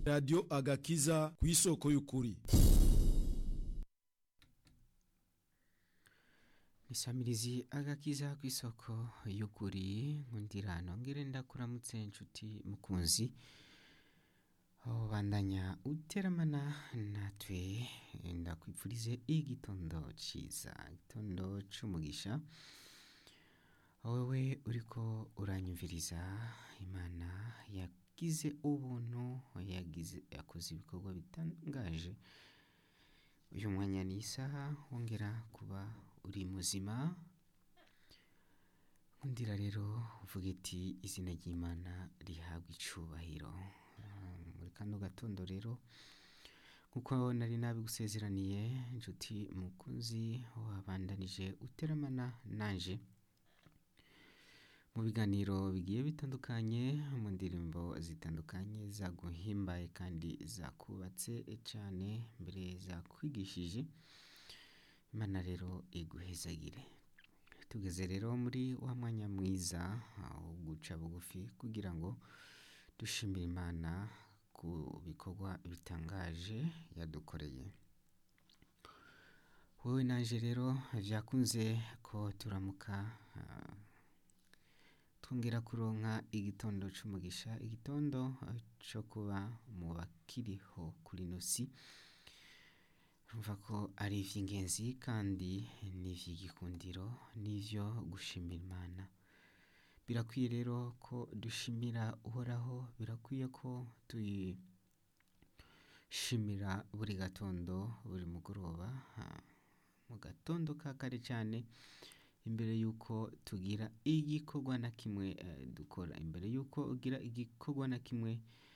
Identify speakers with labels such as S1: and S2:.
S1: radiyo agakiza ku isoko y'ukuri
S2: isamirizi agakiza ku isoko y'ukuri nkundira nongere ndakuramutse inshuti mukunzi aho bandanya uteramana natwe ndakwipfurize igitondo ciza igitondo c'umugisha wowe uriko uranyumviriza imana yagize ubuntu yagize yakoze ibikorwa bitangaje uyu mwanya ni isaha wongera kuba uri muzima nkundira rero uvuga iti izina ry'imana rihabwa icubahiro muri kano gatondo rero nkuko nari nabigusezeraniye inshuti mukunzi wabandanije uteramana nanje mu biganiro bigiye bitandukanye mu ndirimbo zitandukanye zaguhimbaye kandi zakubatse cyane mbere zakwigishije imana rero iguhezagire tugeze rero muri wa mwanya mwiza wo guca bugufi kugira ngo dushimire imana ku bikorwa bitangaje yadukoreye wowe naje rero byakunze ko turamuka twongera kuronka igitondo c'umugisha igitondo cyo kuba mu bakiriho kuri ino si urumva ko ari iby'ingenzi kandi ni iby'igikundiro n'ibyo gushimira imana birakwiye rero ko dushimira uhoraho birakwiye ko tuyishimira buri gatondo buri mugoroba mu gatondo ka kare cyane imbere y'uko tugira igikorwa na kimwe dukora imbere y'uko ugira igikorwa na kimwe